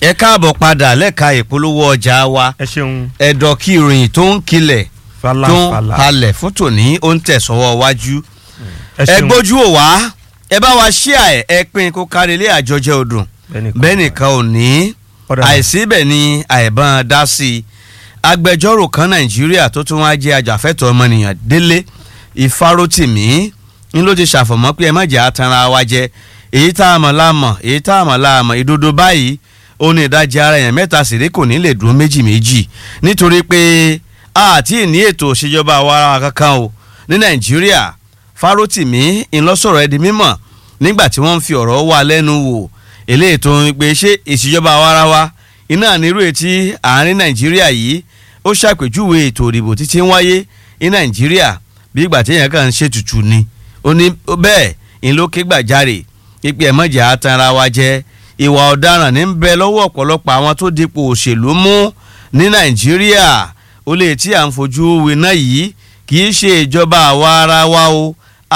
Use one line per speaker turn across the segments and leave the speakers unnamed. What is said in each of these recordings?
ẹ káàbọ̀ padà lẹ́ka ìpolówó ọjà wa
ẹ ṣeun
ẹ̀dọ̀ kí ìròyìn tó ń kilẹ̀ tó ń
falafala
halẹ̀ fún tòní ó ń tẹ̀sọ́wọ́ wájú
ẹ
ẹ
ṣeun
gbójú ò wá ẹ bá wa ṣí ẹ ẹ pín kó kárí ilé àjọjẹ ọdún bẹ́ẹ̀ nìkan ò ní
Ọ̀dà.
àìsí bẹ́ẹ̀ ni àìbọn dá sí i agbẹjọ́rò kan nàìjíríà tó tún wá jẹ́ ajàfẹ́tọ̀ọ́ ọmọnìyàn délé ìfarótìmí ń ló ti ṣàfọ̀mọ́ pé ẹ má jẹ́ àtàrà wa jẹ èyí tá a mọ̀ láàmọ̀ èyí tá a mọ̀ láàmọ̀ ìdodo báyìí ó ní ìdajì ara èèyàn mẹ́ta sì rí kò ní lè dúró méjì méjì nítorí pé àti ní ètò òṣèjọba àwarawa kankan o ní nàìjíríà farótìmí ńlọsọ̀rọ̀ ẹ di mímọ̀ nígbà tí wọ́n ń fi ọ̀rọ̀ wá lẹ́nu wò eléyìí tó ń pe ṣé ìṣèjọba àwarawa iná nírú etí àárín nàìjíríà yìí ó ṣàpèjúwe ètò òdìbò títí ń wáyé ní nàìjíríà bí ìgbà téèyàn kàn ń ṣètùtù ni ó ní bẹ́ẹ̀ ń ló ké gbàjarè pípé ẹ̀mọ́jà atanra wa jẹ́ ìwà ọ̀daràn ní ń bẹ lọ́wọ́ ọ̀pọ̀lọpọ̀ àwọn tó dipò òṣèlú mú ní nàìjíríà ó lè tí à ń fojú winá yìí kì í ṣe ìjọba àwa ara wa o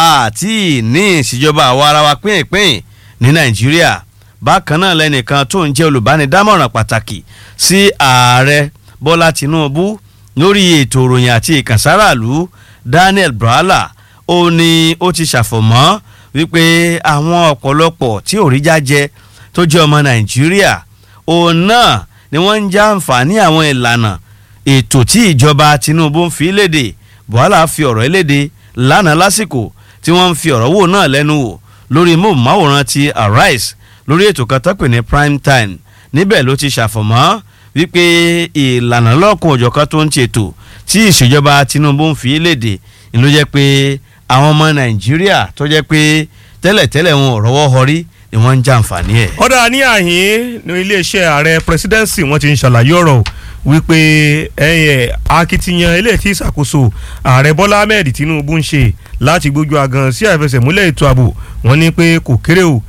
àti ní ìṣèjọba àwa ara wa pínpín ní nàìjíríà bákan náà lẹ́nìkan tó ń jẹ́ olùbánidámọ̀ràn pàtàkì sí ààrẹ bọ́lá tinubu lórí ètò ìròyìn àti ìkànsáràlú daniel brala ó ní ó ti ṣàfọ̀mọ́ wípé àwọn ọ̀pọ̀lọpọ̀ tí òrìjà jẹ tó jẹ́ ọmọ nàìjíríà òun náà ni wọ́n ń já àǹfààní àwọn ìlànà ètò tí ìjọba tinubu ń fi léde buhala fi ọ̀rọ̀ léde lánàá lásìkò tí wọ́n ń fi ọ̀rọ̀ wò náà lẹ́nu wò lórí móhùnmáwòrán ti arise lórí ètò kan tó pè ní prime time níbẹ̀ ló ti ṣàfọ̀mọ́ wípé ìlànà lọ́kùn òjọ̀kan tó ń ṣètò tí ìṣèjọba tinubu ń fi léde ló jẹ́ pé àwọn ọmọ nàìjíríà tó jẹ́ pé tẹ́lẹ̀tẹ́lẹ̀ wọn ò rọ́wọ́ họrí ni wọ́n ń jàǹfààní ẹ̀.
ọ̀dà ní àhín ní iléeṣẹ́ ààrẹ presidency wọ́n ti ń ṣàlàyé ọ̀rọ̀ wípé ẹ̀yẹ akitiyan eléyìí tí ìṣàkóso ààrẹ bọ́lá ahmed tinubu ń ṣe láti gbójú agan sí àìfẹsẹ̀múlẹ̀ ètò ààbò wọ́n ní pé kò kéré o